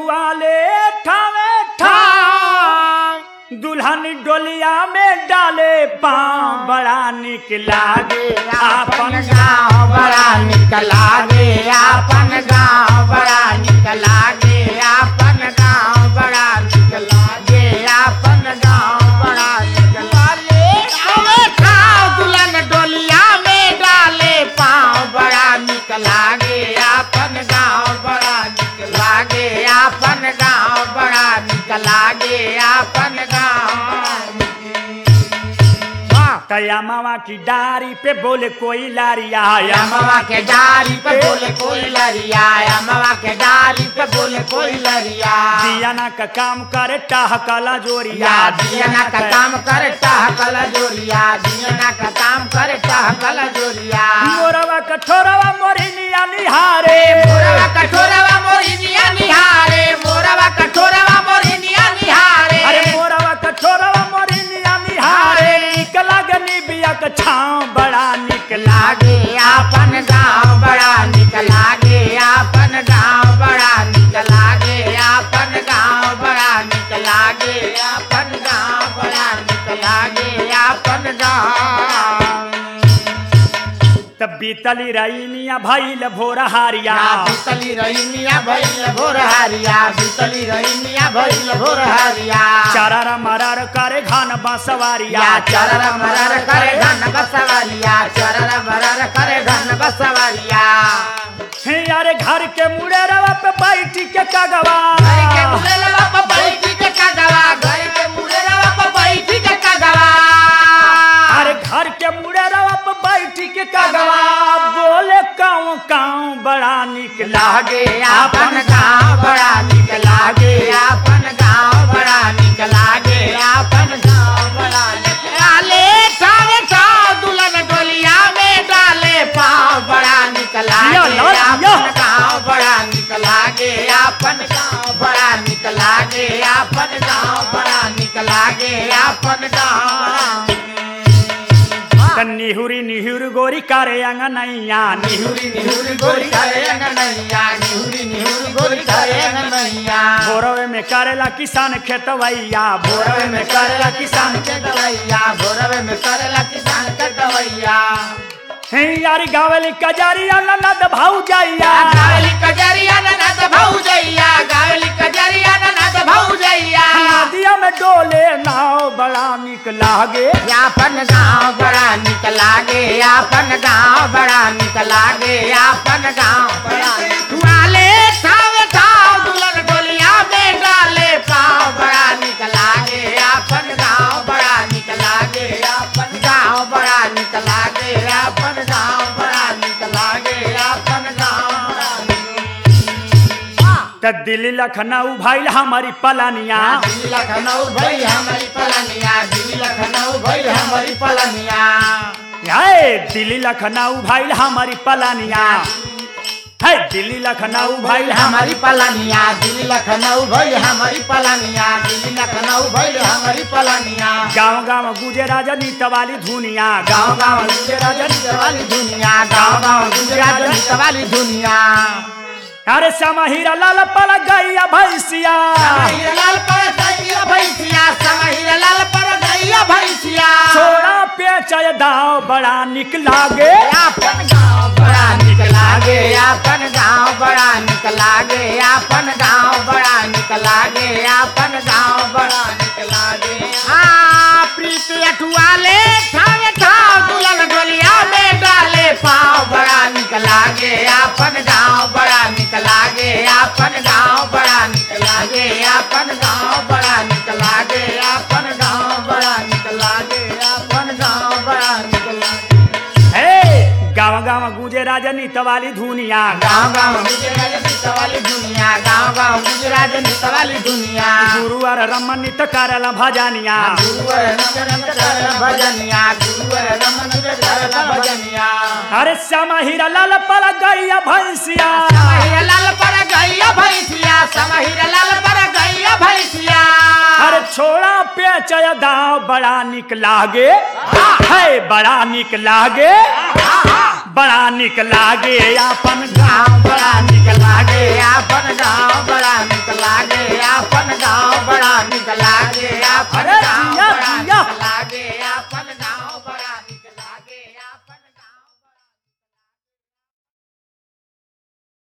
वाले ठावे ठाम दुल्हन डोलिया में डाले पाँव बड़ा निक लागे आपन आपन गाँव बड़ा निक लागे आपन गाँव बड़ा निक लागे आपन गाँव बड़ा निक लागे आपन गाँव बड़ा निक लागे अबे खाओ दुल्हन डोलिया में डाले पाँव बड़ा निक लागे आपन गाँव बड़ा निक लागे आपन गाँव बड़ा निक लागे आपन गाँव तया मामा की डारी पे बोले कोई लारिया या मामा के डारी पे बोले कोई लरिया या मामा के डारी पे बोले कोई लरिया दिया ना का काम करे टाह काला जोरिया या दियना का काम करे टाह कला जोरिया दियना का काम करे टाह कला जोरिया मोरवा कठोरवा मोरिनिया निहारे मोरवा कठोरवा मोरिनिया निहारे मोरवा कठोरवा मोरिनिया निहारे अरे मोरवा कठोरवा मोरिनिया निहारे निक लागनी बिया का छाँव बड़ा निक लागे लागे आपन गाँव बड़ा निक लागे आपन गाँव बड़ा निक लागे आपन गाँव बड़ा निक लागे आपन गाँव बड़ा निक लागे आपन गाँव तब बीतली रईनिया भइल भोर हारिया बीतली रही मिया भइल भोर हारिया बीतली रही मिया भइल भोर हारिया चरर मरर करे घन बसवारिया या चरर मरर करे धन बसवरिया चरर मरर करे धन बसवरिया हे अरे घर के मुड़े रवा पे बैठी के कगवा घर के मुरेलवा पे बैठी के कगवा घर के मुरेलवा पे बैठी के कगवा अरे घर के मुड़े रवा पे बैठी के कगवा बोले काऊ काऊ बड़ा निक लागे आपन गाँव बड़ा निक लागे आपन गाँव बड़ा निक लागे आपन गाँव बड़ा निक लाले ठावे ठाव दुल्हन डोलिया में डाले पाँव बड़ा निक जिया, लागे लाल, जिया। आपन गाँव बड़ा निक लागे आपन गाँव बड़ा निक लागे आपन गाँव बड़ा निक लागे आपन गाँव त निहुरी निहुर गोरी करे अंगनैया निहुरी निहुरी गोरी करे अंगनैया निहुरी निहुरी गोरी करे अंगनैया भोरवे में करेला किसान खेतवैया भोरवे में करेला किसान के दवैया भोरवे में करेला किसान के दवैया हे यारी गावली कजरिया ननद भौजैया गावली कजरिया ननद भौजैया गावली कजरिया ननद भौजैया नदिया में डोले नाव बड़ा निक लागे यापन गाँव बड़ा निक लागे यापन गाँव बड़ा निक लागे यापन गाँव बड़ा वाले ठाव ठाव दुल्हन डोलिया में डाले पाँव बड़ा निक लागे यापन गाँव बड़ा निक लागे यापन गाँव बड़ा निक लागे यापन गाँव बड़ा निक लागे यापन गाँव बड़ा त दिल्ली लखनऊ भइल हमारी पलानिया दिल्ली लखनऊ भई हमारी पलनिया दिल्ली लखनऊ भई हमारी पलनिया हे दिल्ली लखनऊ भइल हमारी पलानिया है दिल्ली लखनऊ भइल हमारी हमारी पलानिया दिल्ली लखनऊ भई हमारी पलानिया दिल्ली लखनऊ भई हमारी पलानिया गाँव गाँव गुजे राजनीत वाली धुनिया गाँव गाँव गुजे राजनीत वाली दुनिया गाँव गाँव गुजे राजनीत वाली दुनिया अरे समहीरा लाल पल गैया भैसिया समहीर लाल पर गैया भैंसिया समहीर लाल पर गैया भैंसिया छोड़ा पेचय दाव बड़ा निक लागे आपन गाँव बड़ा निक लागे आपन गाँव बड़ा निक लागे आपन गाँव बड़ा निक लागे आपन गाँव बड़ा निक लागे हाँ प्रीत अठुआले ठावे ठाव दुल्हन डोलिया में डाले पाँव बड़ा निक लागे आपन गाँव बड़ा निक लागे आपन गाँव बड़ा निक लागे आपन गाँव बड़ा निक लागे आपन गाँव बड़ा निक लागे आपन गाँव बड़ा निक लागे हे गाँव गाँव गुजे राजनीत वाली धुनिया गाँव गाँव गुजरात नित वाली दुनिया गाँव गाँव गुजरात नित वाली दुनिया गुरुवर रमनित करल भजनिया गुरुवर नमन करल भजनिया गुरुवर नमन करल भजनिया अरे समहीरा लाल पल गैया भैसिया समहिर लाल पर गैया भैंसिया समहिर लाल पर गैया भैंसिया अरे छोड़ा पेचय दाव बड़ा निक लागे है बड़ा निक लागे बड़ा निक लागे अपन गाँव बड़ा निक लागे आपन गाँव बड़ा निक लागे आपन गाँव बड़ा निक लागे आपन अरे गाँव जिया